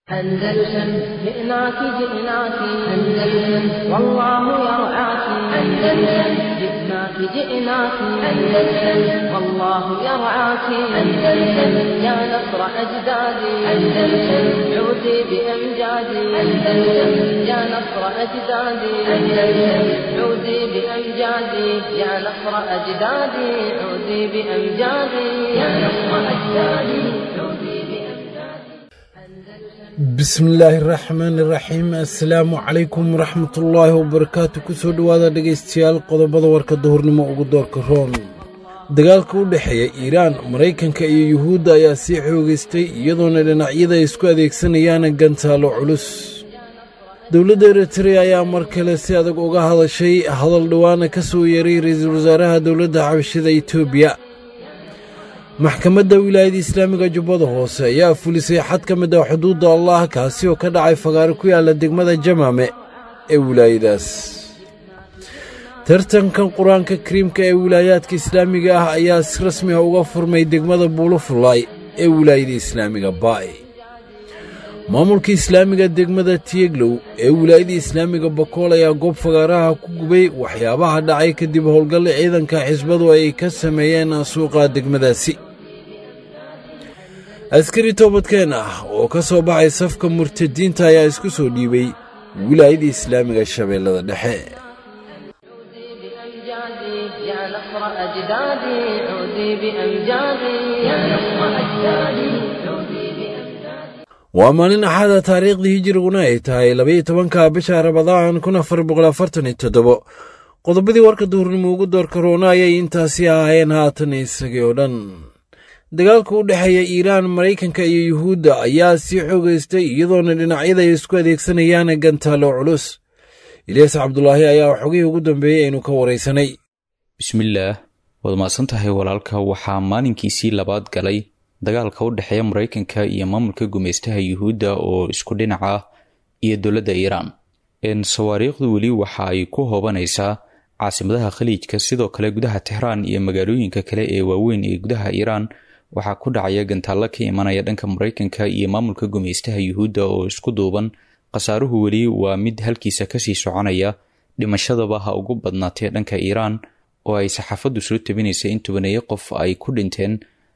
أندلسن جئناك جئناك أندلسن والله يرعاك أندلسن جئناك جئناك أندلسن والله يرعاك أندلسن يا نصر أجدادي أندلسن عودي بأمجادي أندلسن يا نصر أجدادي أندلسن عودي بأمجادي يا نصر أجدادي عودي بأمجادي يا نصر أجدادي عودي بأمجادي bismi illaahi araxmaan iraxiim assalaamu calaykum waraxmatullaahi wabarakaatu kusoo dhowaada dhegaystayaal qodobada warka duhurnimo ugu doorka roon dagaalka u dhexeeya iiraan maraykanka iyo yuhuudda ayaa sii xoogaystay iyadoona dhinacyada ay isku adeegsanayaan gantaalo culus dowladda eritrea ayaa mar kale si adag uga hadashay hadal dhowaana ka soo yeeray ra-iisul wasaaraha dowladda xabashida etoobiya maxkamadda wilaayada islaamiga jubbada hoose ayaa fulisay xad ka mid ah xuduudda allah kaasi oo ka dhacay fagaaro ku yaalla degmada jamaame ee wilaayadaas tartankan qur-aanka kariimka ee wilaayaadka islaamiga ah ayaa si rasmi ah uga furmay degmada buulofulay ee wilaayada islaamiga baay maamulka islaamiga degmada tiyeglow ee wilaayada islaamiga bakool ayaa goob fagaaraha ku gubay waxyaabaha dhacay kadib howlgalle ciidanka xisbadu ay ka sameeyeen suuqa degmadaasi askari toobadkeen ah oo ka soo baxay safka murtadiinta ayaa isku soo dhiibay wilaayada islaamiga shabeellada dhexe بأمجادي يا نصر أجدادي عودي بأمجادي يا نصر أجدادي عودي بأمجادي waa maalin axada taariikhdii hijiriguna ay tahay labaiyo tobanka bisha rabadaan kun afar boqol afartan iyo toddobo qodobadii warka duhurnimo ugu doorka roona ayay intaasi ahaayeen haatan isagii oo dhan dagaalka u dhexeeya iiraan maraykanka iyo yuhuudda ayaa sii xoogaystay iyadoona dhinacyada ay isku adeegsanayaan gantaalo culus ilyaas cabdulaahi ayaa xogihii ugu dambeeyey aynu ka waraysanay bismillaah waad mahadsan tahay walaalka waxaa maalinkiisii labaad galay dagaalka u dhexeeya maraykanka iyo maamulka gumaystaha yuhuudda oo isku dhinac ah iyo dowladda iiraan sawaariikhdu weli waxa ay ku hoobanaysaa caasimadaha khaliijka sidoo kale gudaha tehraan iyo magaalooyinka kale ee waaweyn ee gudaha iiraan waxaa ku dhacaya gantaallo ka imanaya dhanka maraykanka iyo maamulka gumaystaha yuhuudda oo isku duuban khasaaruhu weli waa mid halkiisa kasii soconaya dhimashadaba ha ugu badnaatee dhanka iiraan oo ay saxaafaddu soo tabinaysa in tobaneeyo qof ay ku dhinteen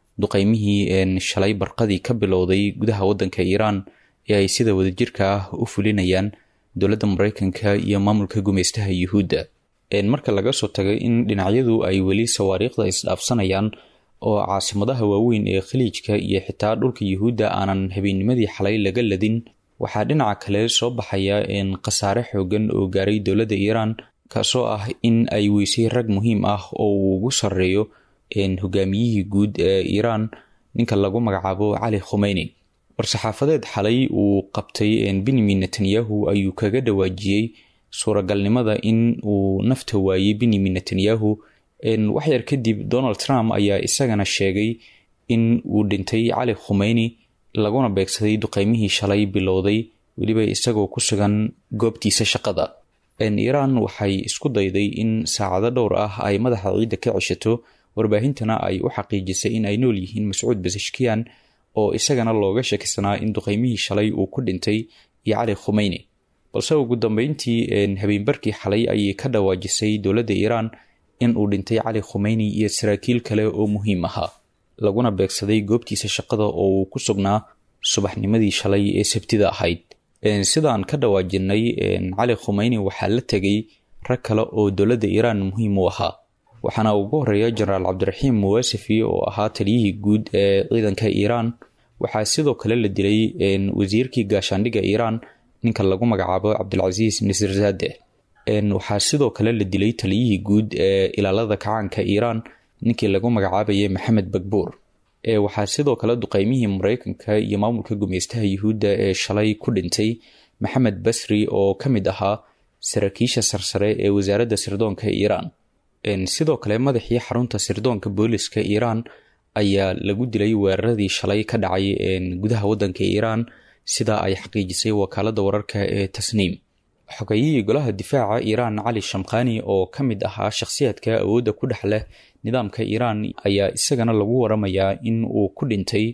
duqaymihii shalay barqadii ka bilowday gudaha waddanka iiraan ee ay sida wadajirka ah u fulinayaan dowladda maraykanka iyo maamulka gumaystaha yuhuudda marka laga soo tagay in dhinacyadu ay weli sawaariikhda isdhaafsanayaan oo caasimadaha waaweyn ee khaliijka iyo xitaa dhulka yuhuudda aanan habeennimadii xalay laga ladin waxaa dhinaca kale soo baxaya khasaare xoogan oo gaaray dowladda iiraan kaasoo ah in ay weysay rag muhiim ah oo uu ugu sarreeyo hogaamiyihii guud ee iiraan ninka lagu magacaabo cali khumeyni war-saxaafadeed xalay uu qabtay benyamin netanyahu ayuu kaga dhawaajiyey suuragalnimada in uu nafta waayey benyamin netanyahu waxyar kadib donald trump ayaa isagana sheegay in uu dhintay cali khumeyni laguna beegsaday duqeymihii shalay bilowday weliba isagoo ku sugan goobtiisa shaqada iiraan waxay isku dayday in saacado dhowr ah ay madaxa ciidda ka ceshato warbaahintana ay u xaqiijisay in ay nool yihiin mascuud basashkiyan oo isagana looga sheekaysanaa in duqeymihii shalay uu ku dhintay iyo cali khumeyni balse ugu dambeyntii habeenbarkii xalay ayay ka dhawaajisay dowladda iiraan in uu dhintay cali khumeyni iyo saraakiil kale oo muhiim ahaa laguna beegsaday goobtiisa shaqada oo uu ku sugnaa subaxnimadii shalay ee sabtida ahayd sidaan ka dhawaajinay cali khumeyni waxaa la tegay rag kale oo dowladda iiraan muhiim u ahaa waxaana ugu horeeya jenaraal cabdiraxiim muwaasifi oo ahaa taliyihii guud ee ciidanka iiraan waxaa sidoo kale la dilay wasiirkii gaashaandhigga iiraan ninka lagu magacaabo cabdilcasiis nasirzade waxaa sidoo kale la dilay taliyihii guud ee ilaalada kacaanka iiraan ninkii lagu magacaabayay maxamed bagbuur waxaa sidoo kale duqeymihii maraykanka iyo maamulka gumeystaha yuhuudda ee shalay ku dhintay maxamed basri oo ka mid ahaa saraakiisha sarsare ee wasaaradda sirdoonka iiraan sidoo kale madaxii xarunta sirdoonka booliska iiraan ayaa lagu dilay weeraradii shalay ka dhacay gudaha waddanka iiraan sida ay xaqiijisay wakaalada wararka ee tasniim xogayihii golaha difaaca iiraan cali shamkhani oo ka mid ahaa shakhsiyaadka awoodda ku dhex leh nidaamka iiraan ayaa isagana lagu waramayaa in uu ku dhintay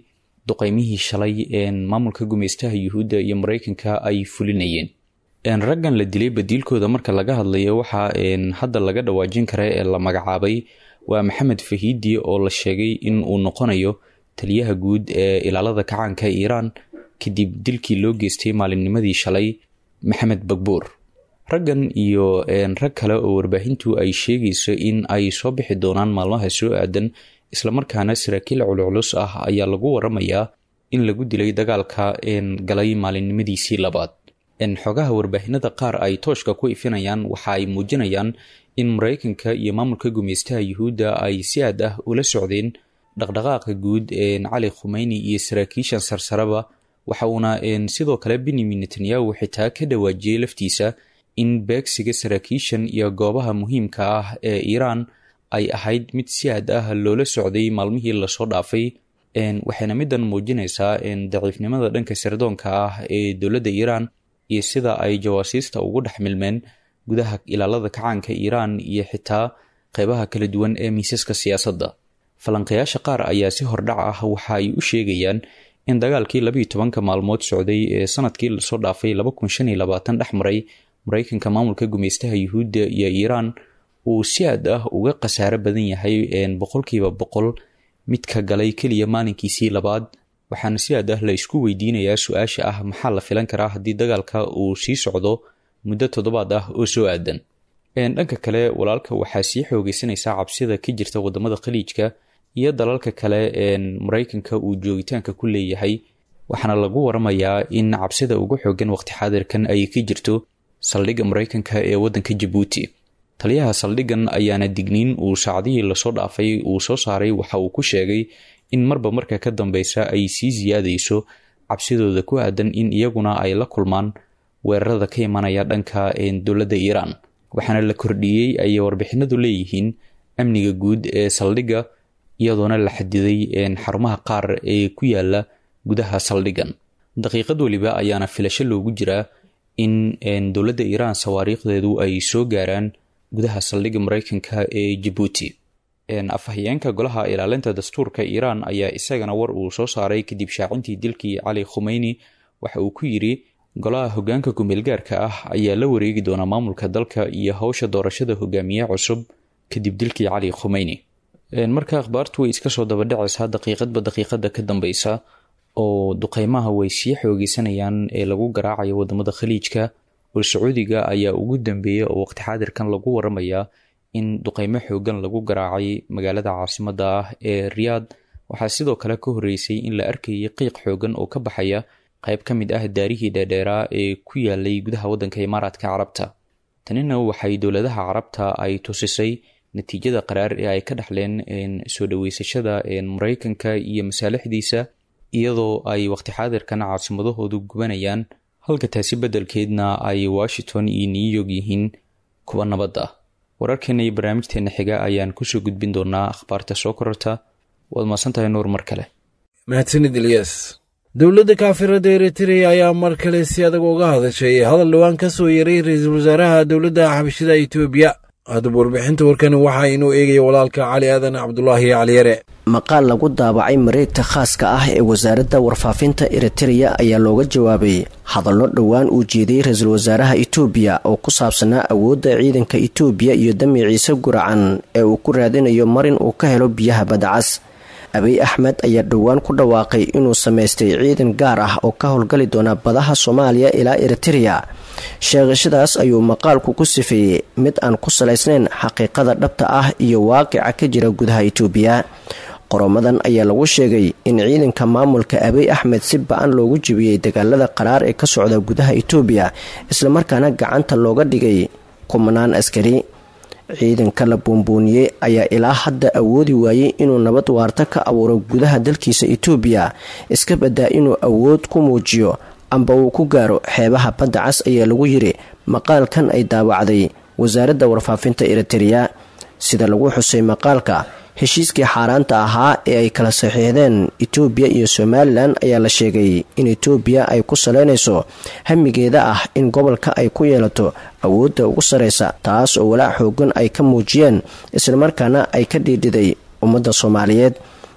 duqeymihii shalay maamulka gumeystaha yuhuudda iyo mareykanka ay fulinayeen raggan la dilay badiilkooda marka laga hadlayo waxaa hadda laga dhawaajin kara ee la magacaabay waa maxamed fahiidi oo la sheegay in uu noqonayo taliyaha guud ee ilaalada kacaanka iiraan kadib dilkii loo geystay maalinnimadii shalay maxamed bagbuur raggan iyo rag kale oo warbaahintu ay sheegayso in ay soo bixi doonaan maalmaha soo aadan islamarkaana saraakiil culculus ah ayaa lagu waramayaa in lagu dilay dagaalka galay maalinimadiisii labaad xogaha warbaahinada qaar ay tooshka ku ifinayaan waxa ay muujinayaan in mareykanka iyo maamulka gumeystaha yuhuudda ay si aad ah ula socdeen dhaqdhaqaaqa guud cali khumeyni iyo saraakiishan sarsaraba waxa uuna sidoo kale benyamin netanyahu xitaa ka dhawaajiyey laftiisa in beegsiga saraakiishan iyo goobaha muhiimka ah ee iiraan ay ahayd mid si aad ah loola socday maalmihii lasoo dhaafay waxayna midan muujinaysaa daciifnimada dhanka sirdoonka ah ee dowladda iiraan iyo sida ay jawaasiista ugu dhex milmeen gudaha ilaalada kacaanka iiraan iyo xitaa qeybaha kala duwan ee miisaska siyaasadda falanqayaasha qaar ayaa si hordhac ah waxa ay u sheegayaan in dagaalkii labiiyo tobanka maalmood socday ee sanadkii lasoo dhaafay laba kun shan iyo labaatan dhex maray mareykanka maamulka gumeystaha yuhuudda iyo iiraan uu si aad ah uga khasaaro badan yahay boqolkiiba boqol midka galay keliya maalinkiisii labaad waxaana si aad ah la isku weydiinayaa su-aasha ah maxaa la filan karaa haddii dagaalka uu sii socdo muddo toddobaad ah oo soo aadan dhanka kale walaalka waxaa sii xoogeysanaysaa cabsida ka jirta wadamada khaliijka iyo dalalka kale mareykanka uu joogitaanka ku leeyahay waxaana lagu waramayaa in cabsida ugu xoogan waqti xaadirkan ay ka jirto saldhigga mareykanka ee waddanka jabuuti taliyaha saldhiggan ayaana digniin uu saacadihii lasoo dhaafay uu soo saaray waxa uu ku sheegay in marba marka ka dambeysa ay sii siyaadayso cabsidooda ku aadan in iyaguna ay la kulmaan weerarada ka imanaya dhanka dowladda iiraan waxaana la kordhiyey ayay warbixinadu leeyihiin amniga guud ee saldhigga iyadoona la xadiday xarumaha qaar ee ku yaala gudaha saldhiggan daqiiqad weliba ayaana filasho loogu jiraa in dowladda iiraan sawaariikhdeedu ay soo gaaraan gudaha saldhigga mareykanka ee jabuuti afhayeenka golaha ilaalinta dastuurka iiraan ayaa isagana war uu soo saaray kadib shaacintii dilkii cali khumeyni waxa uu ku yidhi golaha hogaanka kumeelgaarka ah ayaa la wareegi doonaa maamulka dalka iyo howsha doorashada hogaamiye cusub kadib dilkii cali khumeyni marka akhbaartu way iska soo dabadhacaysaa daqiiqadba daqiiqada ka dambeysa oo duqeymaha way sii xoogeysanayaan ee lagu garaacayo wadamada khaliijka oo sacuudiga ayaa ugu dambeeya oo waqti xaadirkan lagu waramayaa in duqeymo xoogan lagu garaacay magaalada caasimada ah ee riyaad waxaa sidoo kale ka horeysay in la arkayay qiiq xoogan oo ka baxaya qayb ka mid ah daarihii dheerdheeraa ee ku yaalay gudaha waddanka imaaraadka carabta tanina waxay dowladaha carabta ay tusisay natiijada qaraar ee ay ka dhexleen soo dhaweysashada mareykanka iyo masaalixdiisa iyadoo ay waqti xaadirkan caasimadahoodu gubanayaan halka taasi beddelkeedna ay washington iyo new york yihiin kuwa nabad ah wararkeena iyo barnaamijteena xiga ayaan kusoo gudbin doonaa akhbaarta soo kororta waad maasantahay nuur mar kale mahadsanid ilyas dowladda kaafirada eritreya ayaa mar kale si adag uga hadashay hadal dhowaan ka soo yaray ra-iisul wasaaraha dowladda xabashida etoobiya haddaba warbixinta warkani waxaa inuu eegaya walaalka cali aadan cabdulaahi caliyare maqaal lagu daabacay mareegta khaaska ah ee wasaaradda warfaafinta eritereya ayaa looga jawaabay hadallo dhowaan uu jeediyey ra-iisul wasaaraha itoobiya oo ku saabsanaa awoodda ciidanka itoobiya iyo damiiciise guracan ee uu ku raadinayo marin uu ka helo biyaha badacas abiy axmed ayaa dhowaan ku dhawaaqay inuu samaystay ciidan gaar ah oo ka howlgali doona badaha soomaaliya ilaa eritereya sheegashadaas ayuu maqaalku ku sifeeyey mid aan ku salaysnayn xaqiiqada dhabta ah iyo waaqica ka jira gudaha itoobiya qoromadan ayaa lagu sheegay in ciidanka maamulka abiy axmed si ba-an loogu jebiyey dagaalada qaraar ee ka socda gudaha itoobiya islamarkaana gacanta looga dhigay kumanaan askari ciidanka la buunbuuniyey ayaa ilaa hadda awoodi waayey inuu nabad waarta ka abuuro gudaha dalkiisa itoobiya iska badaa inuu awood ku muujiyo amba uu ku gaaro xeebaha badda cas ayaa lagu yiri maqaalkan ay daawacday wasaaradda warfaafinta eritereya sida lagu xusay maqaalka heshiiskii xaaraanta ahaa ee ay kala saxiixdeen itoobiya iyo somalilan ayaa la sheegay in itoobiya ay ku saleynayso hamigeeda ah in gobolka ay ku yeelato awoodda ugu sareysa taas oo walaac xoogan ay ka muujiyeen islamarkaana ay ka dhiidhiday ummadda soomaaliyeed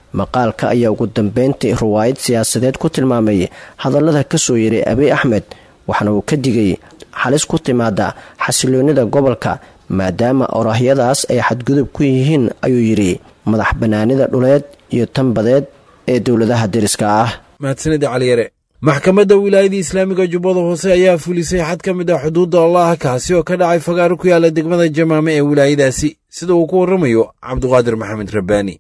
maqaalka ayaa ugu dambeyntii ruwaayad siyaasadeed ku tilmaamay hadallada kasoo yeray abiy axmed waxaana uu ka digay halis ku timaada xasiloonida gobolka maadaama oraahyadaas ay xadgudub ku yihiin ayuu yidhi madax banaanida dhuleed iyo tanbadeed ee dowladaha deriska ah mahadsanida caliyare maxkamadda wilaayada islaamiga jubbada hoose ayaa fulisay xad ka mid ah xuduudda allah kaasi oo ka dhacay fagaaro ku yaala degmada jamaame ee wilaayadaasi sida uu ku warramayo cabduqaadir maxamed rabbaani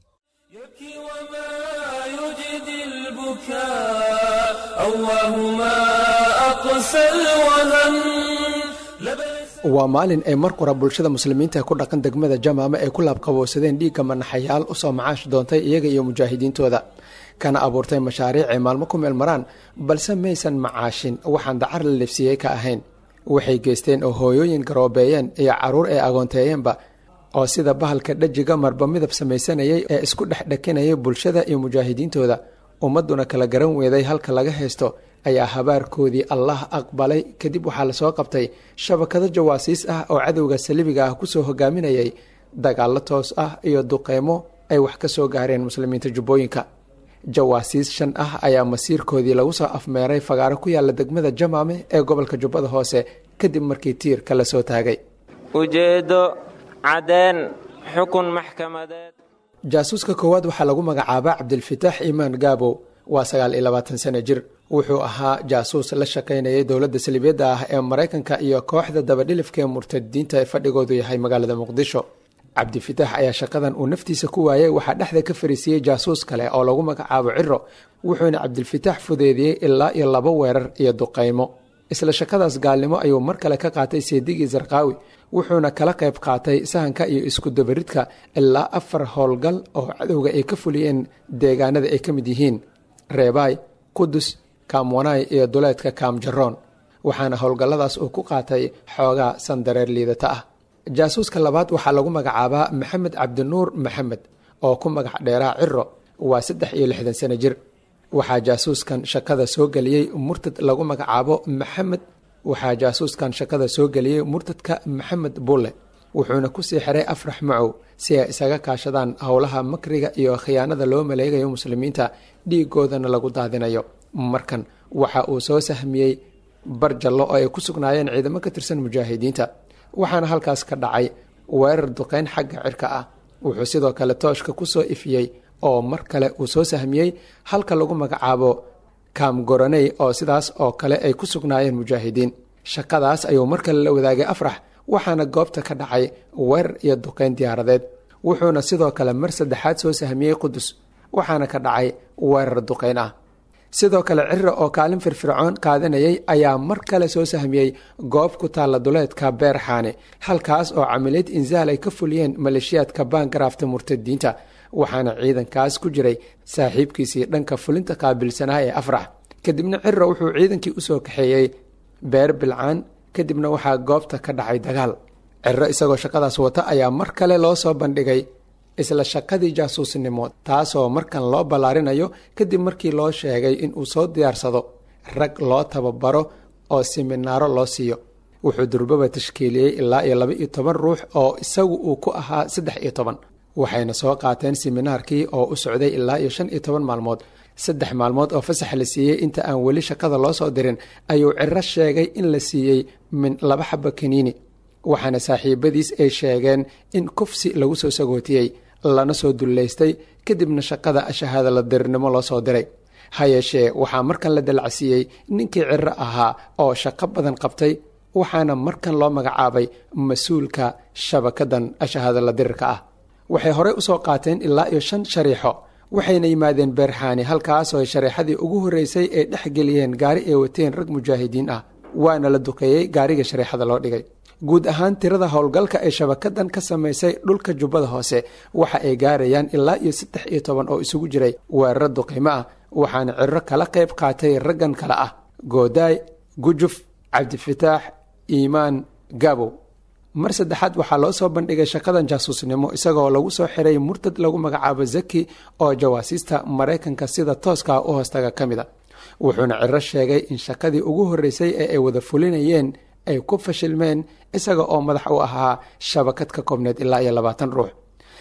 waa maalin ay mar qura bulshada muslimiinta ku dhaqan degmada jamaame ay ku laabqabowsadeen dhiigga manaxayaal usoo macaash doontay iyaga iyo mujaahidiintooda kana abuurtay mashaariic ay maalmo ku meel maraan balse maysan macaashin waxaan dacar la lebsiiyey ka ahayn waxay geysteen oo hooyooyin garoobeeyeen iyo caruur ay agoonteeyeenba oo sida bahalka dhajiga marba midab samaysanayay ee isku dhexdhekinayay bulshada iyo mujaahidiintooda ummadduna kala garan weeday halka laga haysto ayaa habaarkoodii allah aqbalay kadib waxaa lasoo qabtay shabakado jawaasiis ah oo cadowga salibiga ah kusoo hogaaminayay dagaallo toos ah iyo duqeymo ay wax ka soo gaareen muslimiinta jubbooyinka jawaasiis shan ah ayaa masiirkoodii lagu soo afmeeray fagaaro ku yaala degmada jamaame ee gobolka jubbada hoose kadib markii tiirka la soo taagay ujeeddo cadeen xukun maxkamadeed jaasuuska koowaad waxaa lagu magacaabaa cabdilfitaax iimaan gaabow waa sagaal iyo labaatan sano jir wuxuu ahaa jaasuus la shaqaynayay dowladda salibiyadda ah ee maraykanka iyo kooxda dabadhilifka ee murtadiinta ee fadhigoodu yahay magaalada muqdisho cabdifitaax ayaa shaqadan uu naftiisa ku waayay waxaa dhexda ka fariisiiyey jaasuus kale oo lagu magacaabo ciro wuxuuna cabdilfitaax fudeediyey ilaa iyo laba weerar iyo duqaymo isla shaqadaas gaalnimo ayuu mar kale ka qaatay seedigii sarqaawi wuxuuna kala qayb qaatay sahanka iyo iskudabaridka ilaa afar howlgal oo cadowga ay ka fuliyeen deegaanada ay ka mid yihiin reebaay qudus kaamwanaay iyo duleedka kaamjaroon waxaana howlgalladaas uu ku qaatay xoogaa sandareer liidata ah jaasuuska labaad waxaa lagu magacaabaa maxamed cabdinuur maxamed oo ku magac dheeraa ciro waa saddex iyo lixdan sano jir waxaa jaasuuskan shaqada soo geliyey murtad lagu magacaabo maxamed waxaa jaasuuskan shaqada soo geliyey murtadka maxamed bulle wuxuuna kusii xiray afrax macow si ay isaga kaashadaan howlaha makriga iyo khiyaanada loo maleegayo muslimiinta dhiigoodana lagu daadinayo markan waxa uu soo sahmiyey barjallo oo ay ku sugnaayeen ciidamo ka tirsan mujaahidiinta waxaana halkaas ka dhacay weerar duqeyn xagga cirka ah wuxuu sidoo kale tooshka kusoo ifiyey oo mar kale uu soo sahmiyey halka lagu magacaabo kaamgoraney oo sidaas oo kale ay ku sugnaayeen mujaahidiin shaqadaas ayuu mar kale la wadaagay afrax waxaana goobta ka dhacay weerar iyo duqeyn diyaaradeed wuxuuna sidoo kale mar saddexaad soo sahmiyey qudus waxaana ka dhacay weerar duqeyn ah sidoo kale ciro oo kaalin firfircoon qaadanayay ayaa mar kale soo sahmiyey goob ku taalla duleedka beerxaane halkaas oo camiliyad insaal ay ka fuliyeen maleeshiyaadka baangaraafta murtadiinta waxaana ciidankaas ku jiray saaxiibkiisii dhanka fulinta qaabilsanaa ee afrax kadibna ciro wuxuu ciidankii usoo kaxeeyey beer bilcaan kadibna waxaa goobta ka dhacay dagaal ciro isagoo shaqadaas wata ayaa mar kale loo soo bandhigay isla shaqadii jaasuusnimo taasoo markan loo ballaarinayo kadib markii loo sheegay inuu soo diyaarsado rag loo tababaro oo siminaaro loo siiyo wuxuu durbaba tashkiiliyey ilaa iyo laba iyo toban ruux oo isagu uu ku ahaa saddex iyo toban waxayna soo qaateen siminaarkii oo u socday ilaa iyo shan iyo toban maalmood saddex maalmood oo fasax la siiyey inta aan weli shaqada loo soo dirin ayuu ciro sheegay in la siiyey min laba xaba kaniini waxaana saaxiibadiis ay sheegeen in kufsi lagu soo sagootiyey lana soo dullaystay kadibna shaqada shahaada la dirirnimo loo soo diray ha yeeshee waxaa markan la dalacsiiyey ninkii ciro ahaa oo shaqo badan qabtay waxaana markan loo magacaabay mas-uulka shabakadan shahaada la dirirka ah waxay horey usoo qaateen ilaa iyo shan shariixo waxayna yimaadeen beerxaani halkaasoo shareexadii ugu horreysay ay dhex geliyeen gaari ay wateen rag mujaahidiin ah waana la duqeeyey gaariga shareexada loo dhigay guud ahaan tirada howlgalka ay shabakadan ka samaysay dhulka jubbada hoose waxa ay gaarayaan ilaa iyo saddex iyo toban oo isugu jiray weeraro duqeymo ah waxaana ciro kala qayb qaatay raggan kale ah goodaay gujuf cabdifataax iimaan gabow mar saddexaad waxaa loo soo bandhigay shaqadan jaasuusnimo isagoo lagu soo xiray murtad lagu magacaabo zaki oo jawaasiista maraykanka sida tooska u hoostaga ka mid a wuxuuna ciro sheegay in shaqadii ugu horreysay ee ay wada fulinayeen ay ku fashilmeen isaga oo madax u ahaa shabakad ka koobneed ilaa iyo labaatan ruux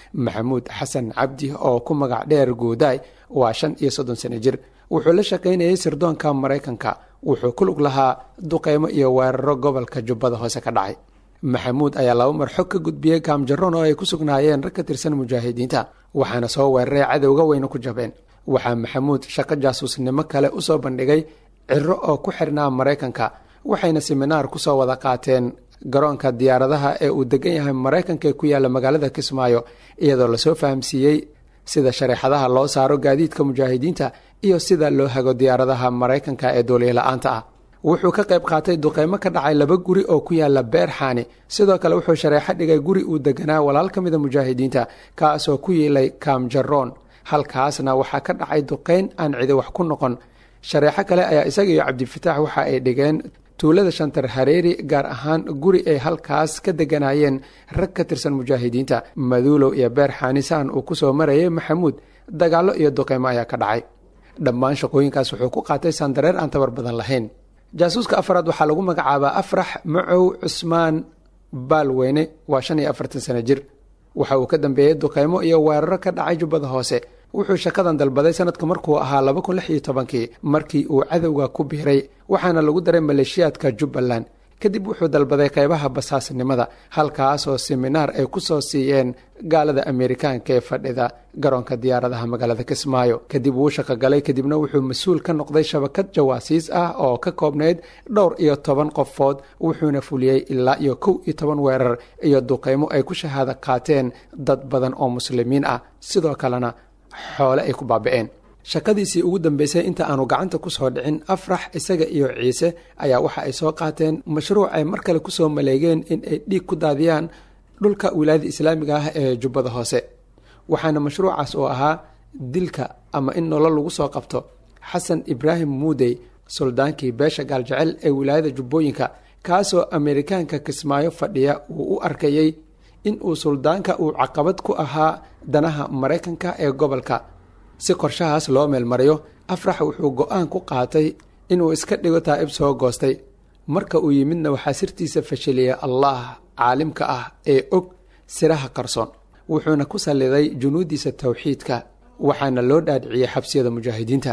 maxamuud xasan cabdi oo ku magac dheer guudaay waa shan iyo soddon sano jir wuxuu la shaqaynayay sirdoonka maraykanka wuxuu ku lug lahaa duqeymo iyo weeraro gobolka jubbada hoose ka dhacay maxamuud ayaa laba mar xog ka gudbiyey kaamjaroon oo ay ku sugnaayeen rag ka tirsan mujaahidiinta waxaana soo weeraray cadowga weyna ku jabeen waxaa maxamuud shaqo jaasuusnimo kale usoo bandhigay ciro oo ku xirnaa maraykanka waxayna siminaar kusoo wada qaateen garoonka diyaaradaha ee uu degan yahay maraykanka ee ku yaalla magaalada kismaayo iyadoo lasoo fahamsiiyey sida shareexadaha loo saaro gaadiidka mujaahidiinta iyo sida loo hago diyaaradaha maraykanka ee dooliyala-aanta ah wuxuu ka qayb qaatay duqeymo ka dhacay laba guri oo ku yaala beerxaani sidoo kale wuxuu shareexo dhigay guri uu deganaa walaal ka mida mujaahidiinta kaasoo ku yiilay kaamjaroon halkaasna waxaa ka dhacay duqeyn aan cidi wax ku noqon shareexo kale ayaa isaga iyo cabdifitaax waxa ay dhigeen tuulada shantar hareeri gaar ahaan guri ay halkaas ka deganayeen rag ka tirsan mujaahidiinta maduulow iyo beerxaani saan uu kusoo marayay maxamuud dagaallo iyo duqeymo ayaa ka dhacay dhammaan shaqooyinkaas wuxuu ku qaatay sandareer aan tabar badan lahayn jaasuuska afaraad waxaa lagu magacaabaa afrax macow cusmaan baalweyne waa shan iyo afartan sano jir waxa uu ka dambeeyey duqeymo iyo weeraro ka dhacay jubbada hoose wuxuu shaqadan dalbaday sanadka markuu ahaa laba kun lix iyo tobankii markii uu cadowga ku biiray waxaana lagu daray maleeshiyaadka jubbaland kadib wuxuu dalbaday qeybaha basaasnimada halkaasoo siminaar ay ku soo siiyeen gaalada ameerikaanka ee fadhida garoonka diyaaradaha magaalada kismaayo kadib wuu shaqogalay kadibna wuxuu mas-uul ka noqday shabakad jawaasiis ah oo ka koobnayd dhowr iyo toban qofood wuxuuna fuliyey ilaa iyo kow iyo toban weerar iyo duqeymo ay ku shahaado qaateen dad badan oo muslimiin ah sidoo kalena xoole ay ku baaba-een shaqadiisii ugu dambeysay inta aanu gacanta kusoo dhicin afrax isaga iyo ciise ayaa waxa ay soo qaateen mashruuc ay mar kale kusoo maleegeen in ay dhiig ku daadiyaan dhulka wilaayada islaamiga ah ee jubbada hoose waxaana mashruucaas oo ahaa dilka ama in nolol lagu soo qabto xasan ibraahim muudey suldaankii beesha gaaljecel ee wilaayada jubbooyinka kaasoo ameerikaanka kismaayo fadhiya uu u arkayey in uu suldaanka uu caqabad ku ahaa danaha maraykanka ee gobolka si qorshahaas loo meelmariyo afrax wuxuu go-aan ku qaatay inuu iska dhigo taa'ib soo goostay marka uu yimidna waxaa sirtiisa fashiliyay allah caalimka ah ee og siraha qarsoon wuxuuna ku salliday junuudiisa towxiidka waxaana loo dhaadhiciyey xabsiyada mujaahidiinta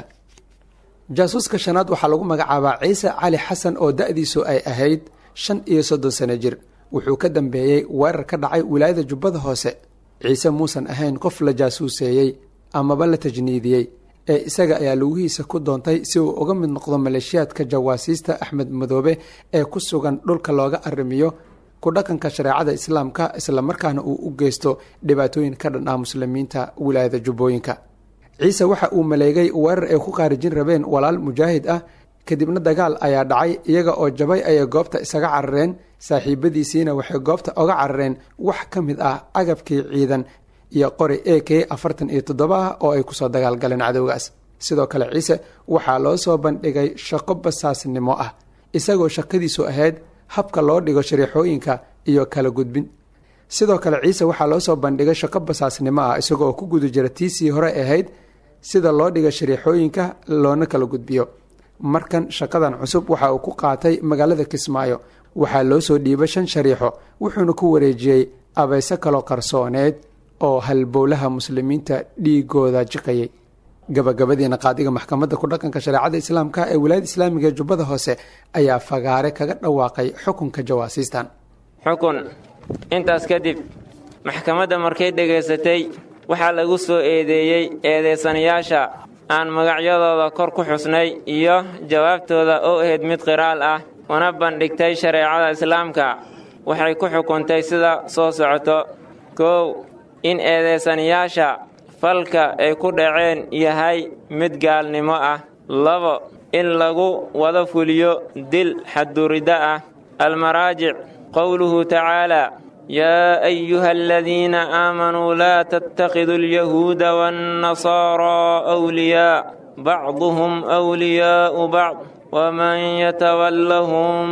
jaasuuska shanaad waxaa lagu magacaabaa ciise cali xasan oo da-diisu ay ahayd shan iyo soddon sano jir wuxuu ka dambeeyey weerar ka dhacay wilaayada jubbada hoose ciise muusan ahayn qof la jaasuuseeyey amaba la tajniidiyey ee isaga ayaa lugihiisa ku doontay si uu uga mid noqdo maleeshiyaadka jawaasiista axmed madoobe ee ku sugan dhulka looga arrimiyo ku dhaqanka shareecada islaamka islamarkaana uu u geysto dhibaatooyin ka dhan ah muslimiinta wilaayada jubbooyinka ciise waxa uu maleegay weerar ay ku qaarijin rabeen walaal mujaahid ah kadibna dagaal ayaa dhacay iyaga oo jabay ayay goobta isaga carareen saaxiibadiisiina waxay goobta oga carareen wax ka mid ah agabkii ciidan iyo qori a k afartan iyo toddoba ah oo ay kusoo dagaalgaleen cadowgaas sidoo kale ciise waxaa loo soo bandhigay shaqo basaasnimo ah isagoo shaqadiisu ahayd habka loo dhigo shariixooyinka iyo kala gudbin sidoo kale ciise waxaa loo soo bandhigay shaqo basaasnimo ah isagoo ku guda jira tiisii hore ahayd sida loo dhigo shariixooyinka loona kala gudbiyo markan shaqadan cusub waxa uu ku qaatay magaalada kismaayo waxaa loo soo dhiibay shan shariixo wuxuuna ku wareejiyey abayse kaloo qarsooneed oo halbowlaha muslimiinta dhiigooda jiqayay gabagabadiina qaadiga maxkamadda ku dhaqanka shareecada islaamka ee wilaayada islaamiga ee jubbada hoose ayaa fagaare kaga dhawaaqay xukunka jawaasiistan xukun intaas kadib maxkamadda markay dhegaysatay waxaa lagu soo eedeeyey eedeysanayaasha aan magacyadooda kor ku xusnay iyo jawaabtooda oo ahayd mid qiraal ah una bandhigtay shareecada islaamka waxay ku xukuntay sida soo socoto kow in eedeysanayaasha falka ay ku dhaceen yahay mid gaalnimo ah labo in lagu wada fuliyo dil xadduriddo ah almaraajic qowluhu tacaalaa yaa ayuha aladiina aamanuu laa tattakhiduu alyahuuda waannasaaraa wliyaa bacduhum wliyaa'u bacd waman yatawallahum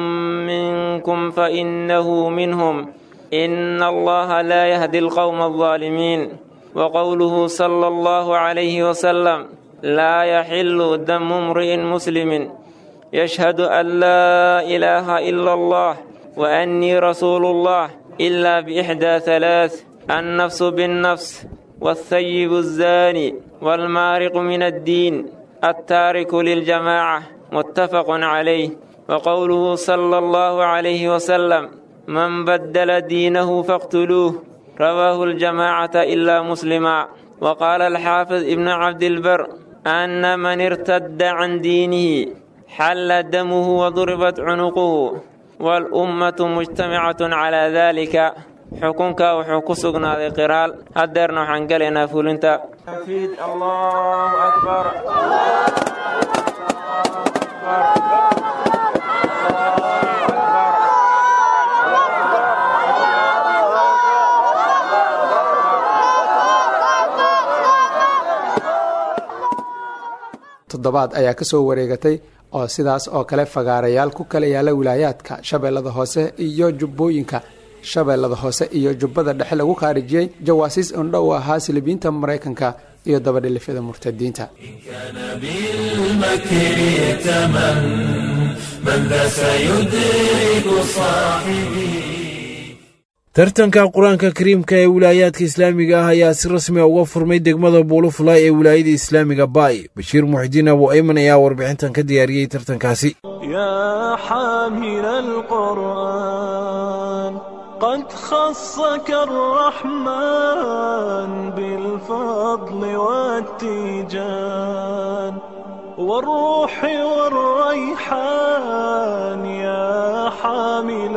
minkum fainahu minhum ina allaha laa yahdi alqowma aldaalimiin وقوله صلى الله عليه وسلم لا يحل دم امرئ مسلم يشهد أن لا إله إلا الله وأني رسول الله إلا بإحدى ثلاث النفس بالنفس والثيب الزاني والمارق من الدين التارك للجماعة متفق عليه وقوله صلى الله عليه وسلم من بدل دينه فاقتلوه رواه الجماعة إلا مسلما وقال الحافظ ابن عبد البر أن من ارتد عن دينه حل دمه وضربت عنقه والأمة مجتمعة على ذلك xukunka wuxuu ku sugnaaday qiraal haddeerna waxaan gelaynaa fulinta allahu akbar toddobaad ayaa ka soo wareegatay oo sidaas oo kale fagaarayaal ku kala yaala wilaayaadka shabeellada hoose iyo jubbooyinka shabeellada hoose iyo jubbada dhexe lagu khaarijiyey jawaasiis indho u ahaa silibiinta maraykanka iyo dabadhilifyada murtadiinta tartanka qur-aanka kariimka ee wilaayaadka islaamiga ah ayaa si rasmi a uga furmay degmada buulufulay ee wilaayada islaamiga baay bashiir muxidiin abu ayman ayaa warbixintan ka diyaariyey tartankaasi يا حامل القرآن قد خصك الرحمن بالفضل والتيجان والروح والريحان يا حامل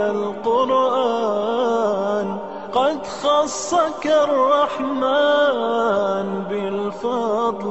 القرآن قد خصك الرحمن بالفضل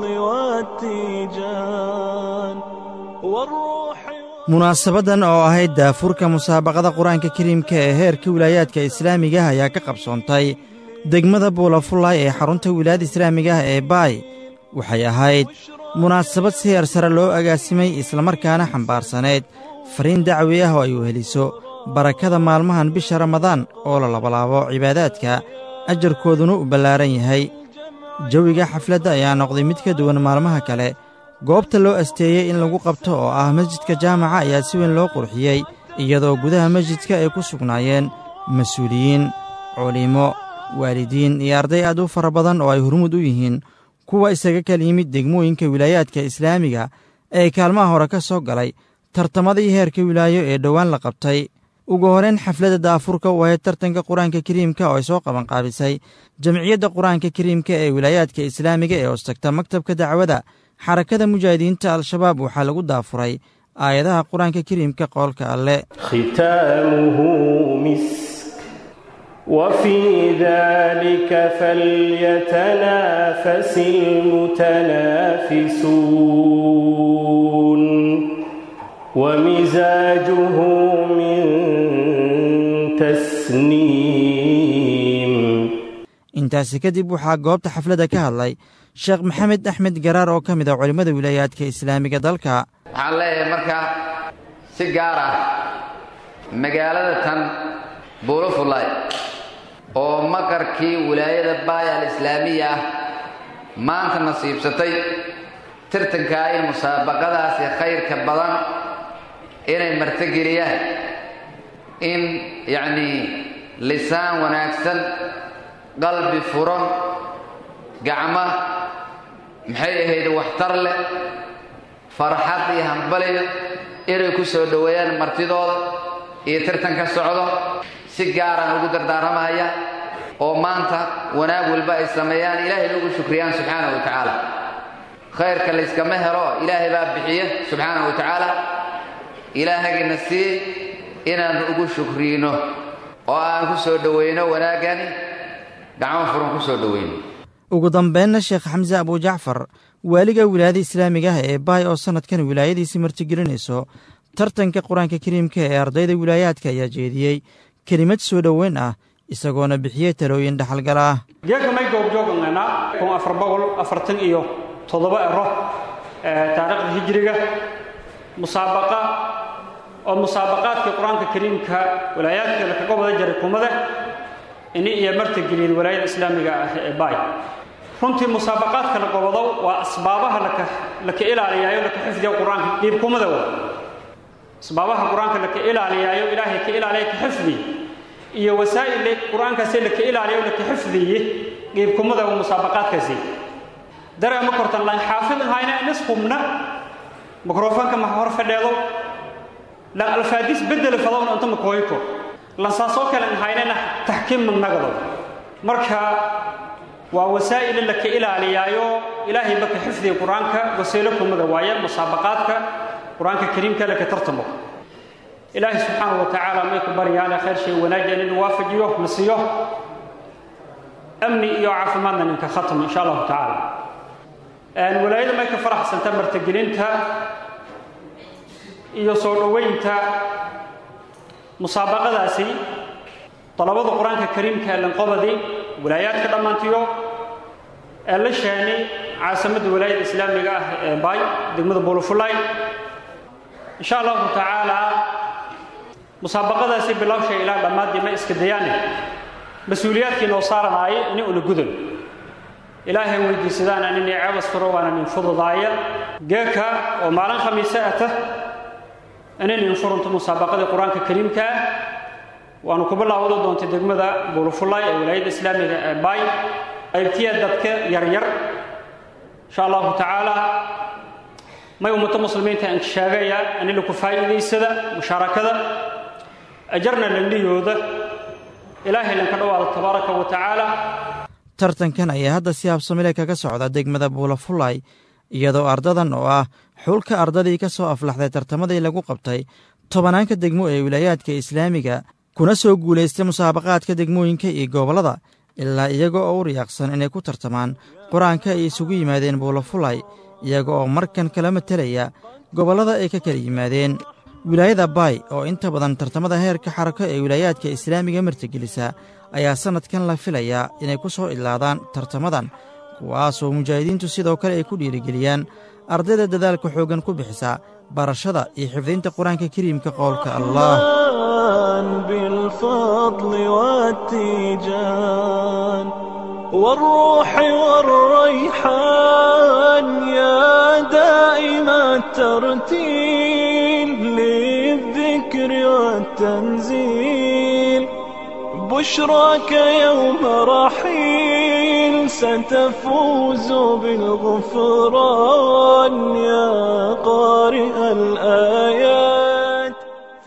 والتيجان والروح munaasabadan oo ahayd daafurka musaabaqada qur-aanka kariimka ee heerka wilaayaadka islaamiga ah ayaa ka qabsoontay degmada buulafullaay ee xarunta wilaayada islaamiga ah ee baay waxay ahayd munaasabad si heer sare loo agaasimay islamarkaana xambaarsaneyd fariin dacwi ah oo ay weheliso barakada maalmahan bisha ramadaan oo la labalaabo cibaadaadka ajarkooduna u ballaaran yahay jawiga xafladda ayaa noqday mid ka duwan maalmaha kale goobta loo asteeyey in lagu qabto oo ah masjidka jaamaca ayaa si weyn loo qurxiyey iyadoo gudaha masjidka ay ku sugnaayeen mas-uuliyiin culimo waalidiin iyo arday aad u fara badan oo ay hormud u yihiin kuwa isaga kala yimid degmooyinka wilaayaadka islaamiga ee kaalmaha hore ka soo galay tartamadii heerka wilaayo ee dhowaan la qabtay ugu horeyn xafladda daafurka u ahayd tartanka qur-aanka kariimka oo ay soo qabanqaabisay jamciyadda qur-aanka kariimka ee wilaayaadka islaamiga ee hoostagta maktabka dacwada xarakada mujaahidiinta al-shabaab waxaa lagu daafuray aayadaha qur-aanka kariimka qoolka alle ختامه مسك وفي ذلك فليتنافس المتنافسون ومزاجه من تسنيم intaasi kadib waxaa goobta xafladda ka hadlay sheekh maxamed axmed garaar oo ka mid ah culimmada wilaayaadka islaamiga dalka waxaan leeyahay marka si gaar ah magaalada tan buulufulay oo maqarkii wilaayada baay al islaamiya ah maanta nasiibsatay tartankaa in musaabaqadaasi khayrka badan inay martogeliyaan in yacnii lisaan wanaagsan qalbi furan gacmo maxay ahayd waxtar leh farxad iyo hambaliyo inay ku soo dhoweeyaan martidooda iyo tartan ka socdo si gaaraan ugu dardaaramaya oo maanta wanaag walba ay sameeyaan ilaahay lagu shukriyaan subxaana wa tacaala khayrka layskama helo ilaahay baa bixiya subxaana wa tacaala ilaahagina sii inaan ugu shukriino oo aan ku soo dhoweyno wanaagani gacmo furan ku soo dhoweyno ugu dambeynna sheekh xamse abujacfar waaliga wilaayada islaamiga ah ee baay oo sannadkan wilaayadiisii martigelinayso tartanka qur-aanka kariimka ee ardayda wilaayaadka ayaa jeediyey kelimad soo dhoweyn ah isagoona bixiyey talooyin dhaxalgal ah geedka may goobjooganana kun afar boqol afartan iyo toddoba ero taariikhda hijiriga musaabaqa oo musaabaqaadka qur-aanka kariimka walaayaadka lakaga wada jaray kumada ini iyo martigeliyeen walaayada islaamiga ah ee baay runtii musaabaqaadka la gobado waa asbaabaha laka laka ilaaliyaayo laka xifdiya qur-aanka dhiibkumada wa asbaabaha qur-aanka laka ilaaliyaayo ilaahay ka ilaaliya ka xifdi iyo wasaa'il qur-aankaasi laka ilaaliyo laka xifdiye qiibkumada musaabaqaadkaasi dareema kortan lan xaafidin hayna nis hubna mikrofoonka ma hor fadheedo lan alfaadis bedel fadowna inta makooyko lan saasoo kale haynana taxkiim magnagado marka waa wasaa'il laka ilaaliyaayo ilaahay baka xifdiga qur-aanka wasiilo kumada waaye musaabaqaadka qur-aanka kariimka laka tartamo ilaahay subxaanahu wa tacaala may ku baryaane khayr shay wanaajian inuu waafajiyo na siiyo amni iyo caafimaadna ninka khatmo insha allahu tacaala walaayada may ka faraxsanta martagelinta iyo soo dhoweynta musaabaqadaasi dalabada qur-aanka kariimka ee lanqobadii walaayaadka dhammaantiyo ee la sheenay caasimadda walaayada islaamiga ah ee baay degmada buulafulay insha allahu tacaala musaabaqadaasi bilowshay ilaa dhammaadii ma iska dayaane mas-uuliyaadkii noo saaranaaye ini una gudan ilaahay weydiisadaan nin ceebas furo waana nin fududaaya geeka oo maalin khamiise ata inay nin furunto musaabaqadii qur-aanka kariimka ah waanu ku bilaawada doontay degmada buulufulay ee walaayadda islaamiga ee baay qaybtiya dadka yaryar insha allahu tacaala may ummadda muslimiinta aan sheegaya in laku faa'iidaysada mushaarakada ajarna landhiyooda ilaahay lanka dhawaado tabaaraka wa tacaala tartankan ayaa hadda si habsamile kaga socda degmada buulafulay iyadoo ardadan oo ah xulka ardadii ka soo aflaxday tartamadii lagu qabtay tobanaanka degmo ee wilaayaadka islaamiga kuna soo guulaystay musaabaqaadka degmooyinka iyo gobollada ilaa iyaga oo u riyaaqsan inay ku tartamaan qur-aanka ay isugu yimaadeen buulafulay iyaga oo markan kala matelaya gobollada ay ka kala yimaadeen wilaayada baay oo inta badan tartamada heerka xarako ee wilaayaadka islaamiga martigelisa ayaa sannadkan la filayaa inay ku soo idlaadaan tartamadan kuwaasoo mujaahidiintu sidoo kale ay ku dhiirigeliyaan ardayda dadaalka xooggan ku bixisa barashada iyo xifdinta qur-aanka kariimka qowlka allah بالفضل والتيجان والروح والريحان يا دائم الترتيل للذكر والتنزيل بشراك يوم رحيل ستفوز بالغفران يا قارئ الآيات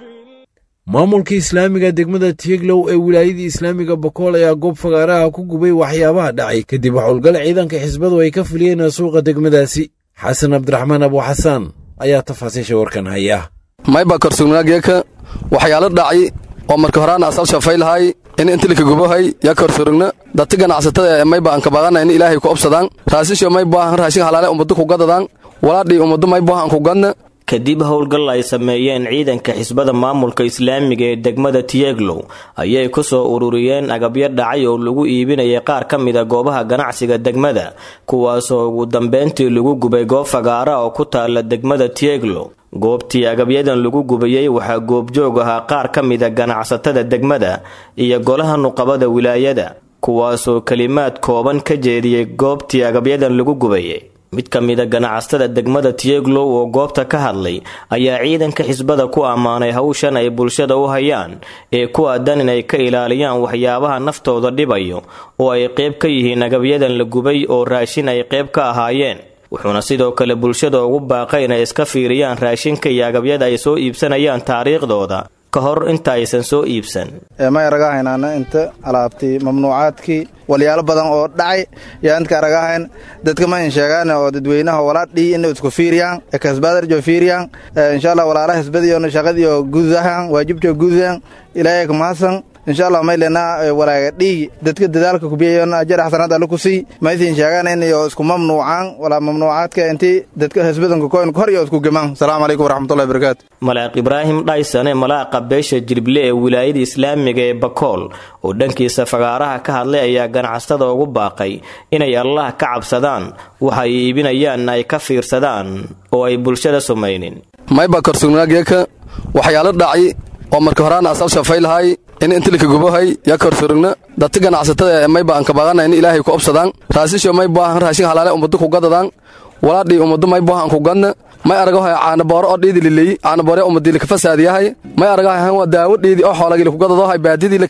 maamulka islaamiga degmada tieglow ee wilaayadii islaamiga bokool ayaa goob fagaaraha ku gubay waxyaabaha dhacay kadib howlgal ciidanka xisbadu ay ka fuliyeen suuqa degmadaasi xasan cabdiraxmaan abuuxasaan ayaa tafaasiisha warkan haya mayba korsugnaageeka waxyaalo dhacay oo marka horaana asal shafaylahay in intilika gubahay ya korsurugna dadti ganacsatada ee mayba aan kabaqana in ilaahay ku obsadaan raasisho mayba raashin halaale ummadu ku gadadaan walaadhii ummadu mayba aan ku gadna kadib howlgal ay sameeyeen ciidanka xisbada maamulka islaamiga ee degmada tieglow ayay ku soo ururiyeen agabyo dhacay oo lagu iibinayay qaar ka mida goobaha ganacsiga degmada kuwaasoo ugu dambeyntii lagu gubay goob fagaara oo ku taala degmada tieglow goobtii agabyadan lagu gubayey waxaa goobjoog ahaa qaar ka mida ganacsatada degmada iyo golaha nuqabada wilaayada kuwaasoo kelimaad kooban ka jeediyey goobtii agabyadan lagu gubayay mid ka mida ganacsatada degmada tieglow oo goobta ka hadlay ayaa ciidanka xisbada ku ammaanay hawshan ay bulshada u hayaan ee ku aadan inay ka ilaaliyaan waxyaabaha naftooda dhibayo oo ay qayb ka yihiin agabyadan la gubay oo raashin ay qayb ka ahaayeen wuxuuna sidoo kale bulshada ugu baaqay inay iska fiiriyaan raashinka iyo agabyada ay soo iibsanayaan taariikhdooda ka hor inta aysan soo iibsan may aragahaynaana inta alaabtii mamnuucaadkii walyaalo badan oo dhacay yaa intka aragahayn dadka ma in sheegaan oo dadweynaha walaadhii ina isku fiiriyaan kasbaadarjo fiiriyaan insha allah walaala hisbadiyo shaqadiyo gudahan waajibjo gudahan ilaahay kumahadsan insha allah maylena walaaga dhiigi dadka dadaalka kubiyayon ajar xasanad alle ku sii maysin sheegaan inayo isku mamnuucaan walaa mamnuucaadka intii dadka hisbadanka koyn hor iyo isku gemaan asalaamu calaykum waraxmatullahi barakaatu malaaq ibraahim dhaysane malaaqa beesha jilble ee wilaayada islaamiga ee bakool oo dhankiisa fagaaraha ka hadlay ayaa ganacsatada ugu baaqay inay allah ka cabsadaan waxa ay iibinayaanna ay ka fiirsadaan oo ay bulshada sumaynin mayba korsugnaageeka waxyaalo dhacay oo marka horaana asal shafaylahay in intilika gubahay ya korsurugna dadti ganacsatada ee mayba aan kabaqana in ilaahay ku obsadaan raasisho mayba raashin halaale ummadu ku gadadaan walaadhii ummadu mayba aan ku gadna may aragahay caanabooro oo dhiidililey caanaboore ummadii laka fasaadiyahay may aragahay waa daawo dhiidi oo xoolagii laku gadado hay baadidii laka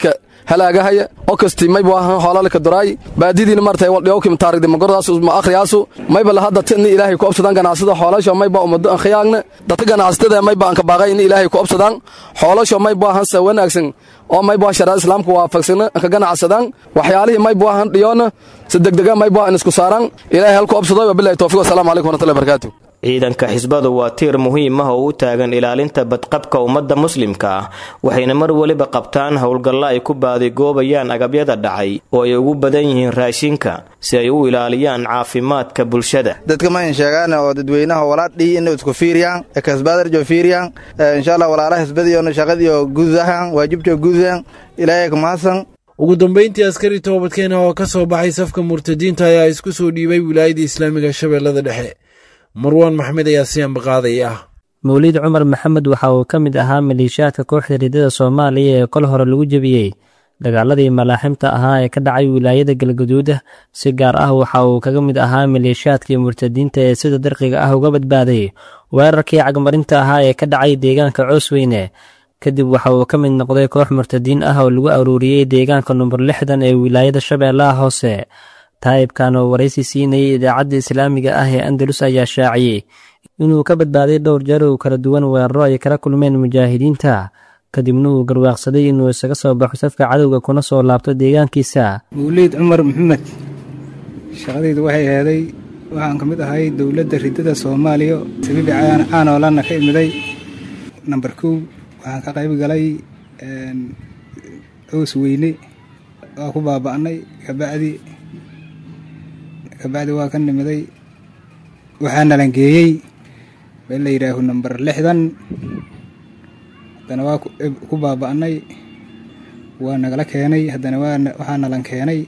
halaagahaya oo kasti mayba ahan hoolalka duraay baadidiina martay waldhiyowkim taarigdi magordaasu ma akhriyaasu mayba lahadda tini ilaahay ku obsadaan ganacsada xoolasho mayba ummado an khiyaagna dadka ganacsatada mayba anka baaqay in ilaahay ku obsadaan xoolasho mayba ahan sa wanaagsan oo mayba sharaa islaamka waafaqsana anka ganacsadaan waxyaalihii mayba ahan dhiyoona si degdega mayba an isku saaraan ilaahay halku obsado wabilahi towfiq wasalaamu calaykum warahmatullahi barakatuh ciidanka xisbadu waa tiir muhiim ah oo u taagan ilaalinta badqabka ummadda muslimka ah waxayna mar weliba qabtaan howlgallo ay ku baadigoobayaan agabyada dhacay oo ay ugu badan yihiin raashinka si ay u ilaaliyaan caafimaadka bulshada dadka ma in sheegaan oo dadweynaha walaadhii inay isku fiiriyaan kasbaadarjo fiiriyaan insha allah walaalaha xisbadiyo shaqadiyo gudahan waajibjo gudahan ilaahay kumahadsan ugu dambayntii askari toobadkeena oo ka soo baxay safka murtadiinta ayaa isku soo dhiibay wilaayada islaamiga shabeellada dhexe marwaan maxmed ayaa si ambaqaaday ah mawliid cumar maxamed waxa uu ka mid ahaa maleeshiyaadka kooxda riddada soomaaliya ee kol hore lagu jebiyey dagaaladii malaaximta ahaa ee ka dhacay wilaayada galgaduuda si gaar ah waxa uu kaga mid ahaa maleeshiyaadkii murtadiinta ee sida darqiga ah uga badbaaday weerarkii cagmarinta ahaa ee ka dhacay deegaanka coosweyne kadib waxa uu ka mid noqday koox murtadiin ah oo lagu aruuriyey deegaanka number lixdan ee wilaayada shabeellaha hoose taa'ibkan oo waraysi siinayay idaacadda islaamiga ah ee andalus ayaa shaaciyey inuu ka badbaaday dhowr jeer oo kala duwan weeraro ay kala kulmeen mujaahidiinta kadibna uu garwaaqsaday inuu isaga soo baxo safka cadowga kuna soo laabto deegaankiisa mawliid cumar maxamed shaqadaydu waxay aheeday waxaan ka mid ahay dowladda riddada soomaaliya sabiibi caanoolanna ka imiday namber kow waxaan ka qayb galay cows weyne waa ku baaba'nay kabacdi kabacdi waa ka nimiday waxaa nalangeeyey meel la yidhaaho namber lixdan haddana waa ku baaba'nay waa nagala keenay haddana waxaa nalan keenay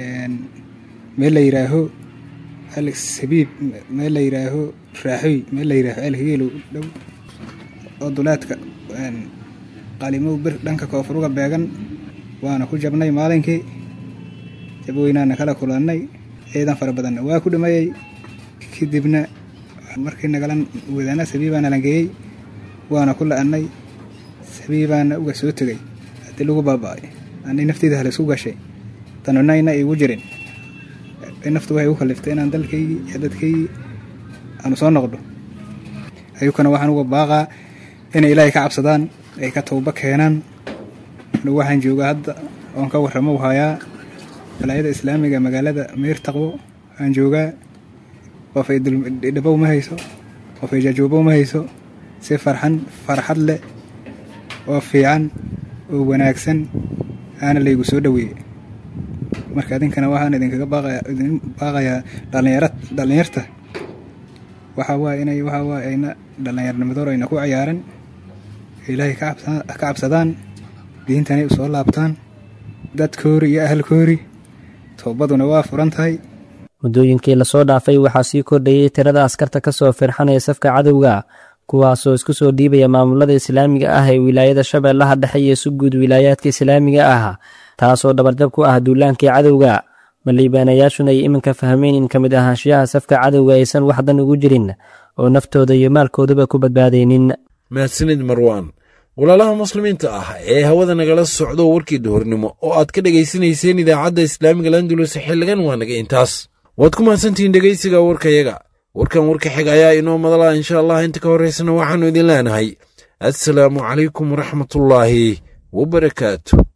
meel la yidhaaho sabiib meel la yidhaaho raaxoy meel la yidhaaho elhigeelow dhow oo duleedka qalimow bir dhanka koonfuruga beegan waana ku jabnay maalinkii jabweynaana kala kulannay ciidan fara badanna waa ku dhimayey kadibna markii nagala wadaana sabiibaana langeeyey waana ku la'annay sabiibaana uga soo tegay haddii lagu baaba'ay ani nafteyda halaisku gashay tanunayna igu jirin naftu waxay u kaliftay inaan dalkaygii iyo dadkaygii aanu soo noqdo ayukana waxaan uga baaqaa inay ilaahay ka cabsadaan ay ka towba keenaan anugu waxaan joogaa hadda oon ka warramo hayaa walaayada islaamiga magaalada meyrtaqwo aan joogaa qof ay dhabow ma hayso qof ay jajoobow ma hayso si farxan farxad leh oo fiican oo wanaagsan aana laygu soo dhoweeyey marka idinkana waxaan idinkaga baaqaidin baaqayaa dhalinyara dhallinyarta waxaa waaya inay waxaa waaya ayna dhallinyarnimadoor ayna ku ciyaaran ilaahay ka cabsadaan diintanay u soo laabtaan dadkoori iyo ahalkoori toobaduna waa furan tahay muddooyinkii lasoo dhaafay waxaa sii kordhayey tirada askarta ka soo firxanaya safka cadowga kuwaasoo isku soo dhiibaya maamulada islaamiga ah ee wilaayada shabeellaha dhexe iyo si guud wilaayaadka islaamiga ah taasoo dhabarjab ku ah duulaankii cadowga maliibaanayaashuna ay iminka fahmeen in ka mid ahaanshiyaha safka cadowga aysan waxdan ugu jirin oo naftooda iyo maalkoodaba ku badbaadaynin mahadsanid marwaan walaalaha muslimiinta ah ee hawada nagala socdo warkii duhurnimo oo aad ka dhegaysanayseen idaacadda islaamiga landulus xilligan waa naga intaas waad ku mahadsantihiin dhegaysiga warkayaga warkan warka xig ayaa inoo madala insha allah inta ka horraysana waxaannu idin leenahay assalaamu calaykum waraxmatullaahi wabarakaatu